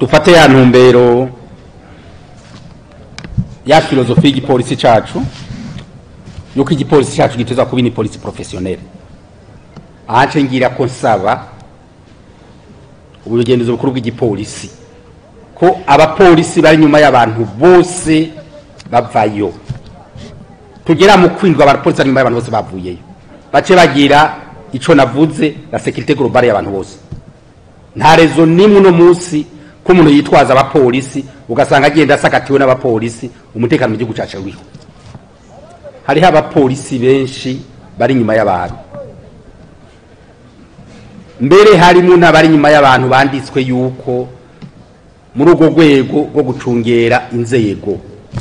dufate ya ntumbero ya filozofi y'igipolisi cacu yuko igipolisi cacu giteza kuba ni polisi professionnel ahance ngira ko nsaba ubugenzuzi bukuru bw'igipolisi ko abapolisi bari nyuma y'abantu bose bavayo tugera mu kwindwa abapolisi bari nyuma y'abantu bose bavuyeyo bace bagira ico navuze la sécurité globale y'abantu bose nta rezo nimwe uno munsi ko umuntu yitwaza abapolisi ugasanga agenda asakatiwe n'abapolisi umutekano mu gihugu cacu uriho hariho abapolisi benshi bari inyuma y'abantu mbere harimo n'abari inyuma y'abantu banditswe yuko muri urwo rwego rwo gucungera inzego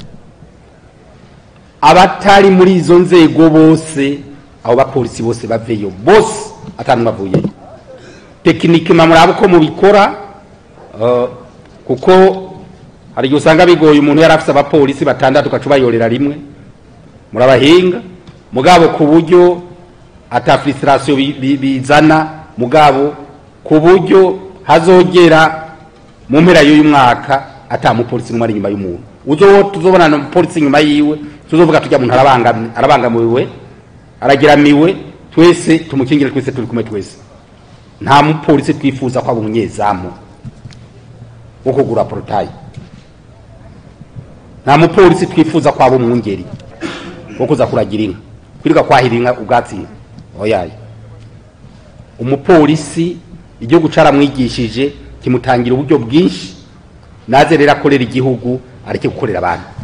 abatari muri izo nzego bose abo bapolisi bose baveyo bose atanu bavuyeyo tekinike muraba uko mubikora uh, kuko hari igihe usanga bigoye umuntu yari afise abapolisi batandatu ugaca ubayorera rimwe murabahinga mugabo ku buryo ata frustration bi- bi- bizana mugabo ku buryo hazogera mu mpera y'uyu mwaka ata mupolisi n'umwe ari inyuma y'umuntu uzo tuzobona na mupolisi inyuma yiwe tuzovuga tujya muntu arabangamiwe arabangamiwe aragiramiwe twese tumukingire twese turi kumwe twese nta mupolisi twifuza ko aba umunyezamu wo kugura porotayi nta mupolisi twifuza ko aba umwungeri wo kuza kuragira inka kwirirwa kwahira inka ubwatsi oyaye umupolisi igihugu caramwigishije kimutangira uburyo bwinshi naze rero akorera igihugu areke gukorera abantu